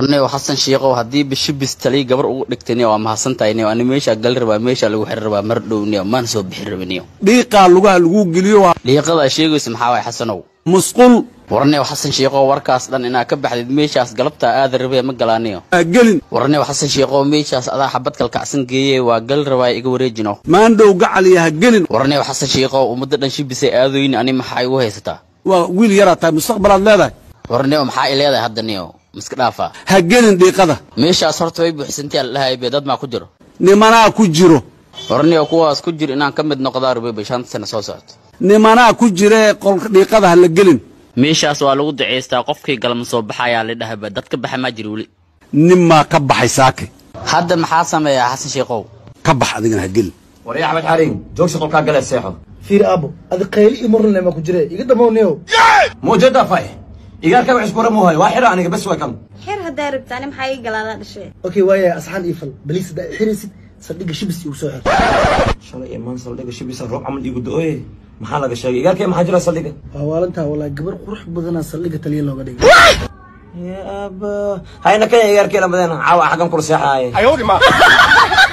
warniyow xasan shiikow haddii bishibis taliy gabar ugu dhigtayniyo waa mahadsantahay niyo ani meeshaa gali rabaa meeshaa lagu xiri rabaa mar dhow niyo maan soo bixin rabiniyo dhiiqaa lugaha lagu geliyo waa dhiiqada sheegaysa maxaa waay xasanow musqul warniyow xasan shiikow warkaas dhan inaa ka baxdid meeshaas galabtaa aada rabee ma galaaniyo ha gelin warniyow xasan shiikow meeshaas adaa xabad kalkacsan geeyey waa gali rabaa iga wareejino maandhow gacaliya ha gelin warniyow xasan shiikow ummadda dhan shibisay aadoyni ani maxaa igu haysataa waa wiil yaraa tahay mustaqbalaad leedahay warniyow maxaa i leedahay hadda niyo miska dhaafaa ha gelin dhiiqada meeshaas horta way buuxsantay aldhahay be dad maa ku jiro nimanaa ku jiro warniyow kuwaas ku jir inaan ka mid noqdaa rubey bay shanta sano soo socoto nimanaa ku jiree qolka dhiiqada ha la gelin meeshaas waa lagu ducaystaa qofkii galma soo baxayaa la dhahaba dad ka baxa maa jira weli ninmaa ka baxay saake hadda maxaa sameeyaa xasan shiikow ka bax adigana ha gelin warya axmed xariin joogsi qolkaa gale seexo fiir aabo adi qayli iyo marnle ma ku jire iga damowniyow muujada fay igaarka wax iskura muuhayo waa xira aniga bes waa kan xer haddaa rabta ani maxaa ii galaadaa dhashe okay waaya asxaan ii fal baliis haddaa i xiraysid saldhigga shibis igu soo xir shalay imaan saldhiga shibisa roob camal iigu do-oye maxaa laga sheegay igaarkee maxaa jira saldhiga waa waalantaa walaa gabar qurux badanaa saldhigga taliya looga dhigay ya aba hayna kaya igaarkee lamadeena caawa xaggan kula seexaaye